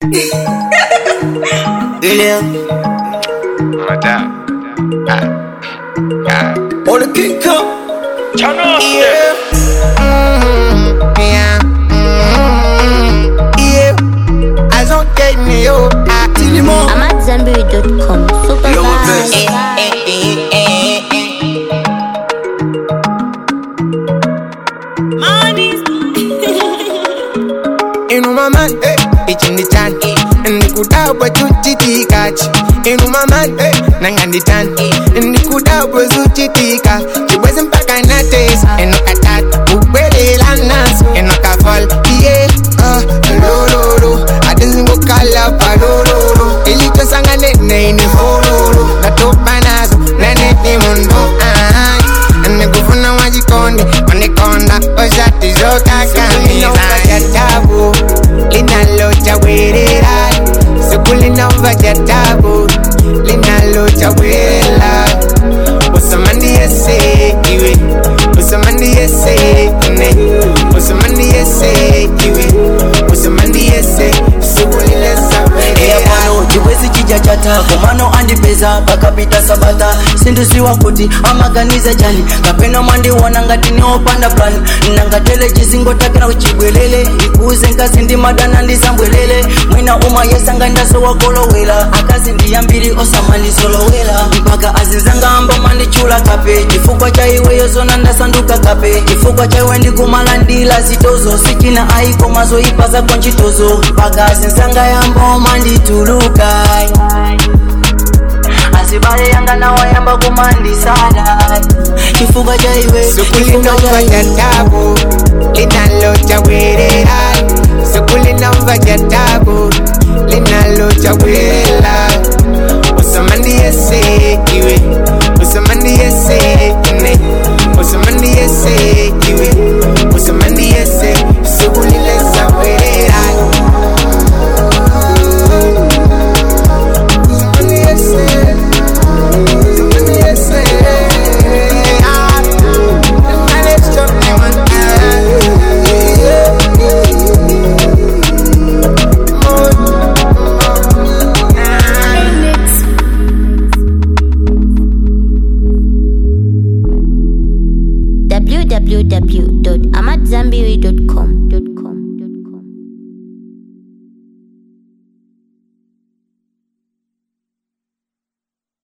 William, Madame. Ah. Ah. on the king come. Turn off Yeah. Mm, yeah. Mm, yeah. I don't get me, yo. Ah, Tilimo. I'm at Zenberry.com. Super Yo, vibe. best. Eh, eh, eh, eh, eh. Inu mama, eh, ichindi chan, ndikudabwa chuchitika chi. Inu mama, eh, nangandi chan, ndikudabwa zuchitika. Chibwezi mpaka nates, enokatata, ubwelela nas, enokafal, yeah, ah, lololo, adizingokala palololo, ilichosangane neini hololo, natopa nazo, neneti mundo, ah, ndikufuna wajikondi, wanikonda, oshati zokakamiza tabu linalochawerera siku linova cha tabu linalochawerera usamandiyese iwe usamandiyese ine usamandiyese iwe usamandiyese siku lilesawerera pano chikwezi chija chatako mano andipeza pakapita sabata sinduziwa kuti amaganiza chani kapena mwandiona ngati neopanda plani nangatele chizingotakira kuchibwelele ikuze ngazi ndimadana ndisambwelele mwina umayesanga ndasowakolowela akazi ndiyambiri osamanisolowela mpaka azinzanga amba mandichula kape chifukwa cha iweyo zona ndasanduka kape chifukwa cha iwe ndikumala ndila zitozo sichina aiko mazoipa zako nchitozo mpaka azinzanga yamba mandituluka asibale yanga nawayamba kumandisala chifukwa cha iwe siku chifukwa cha linova cha iwe tabu linalochawerera siku linova cha tabu linalochawerera usamandiyese iwe usamandiyese ine usamandiyese iwe usamandiyese siku lilesawerera usamandiyese usamandiyese ah. www.amatzambiri.com.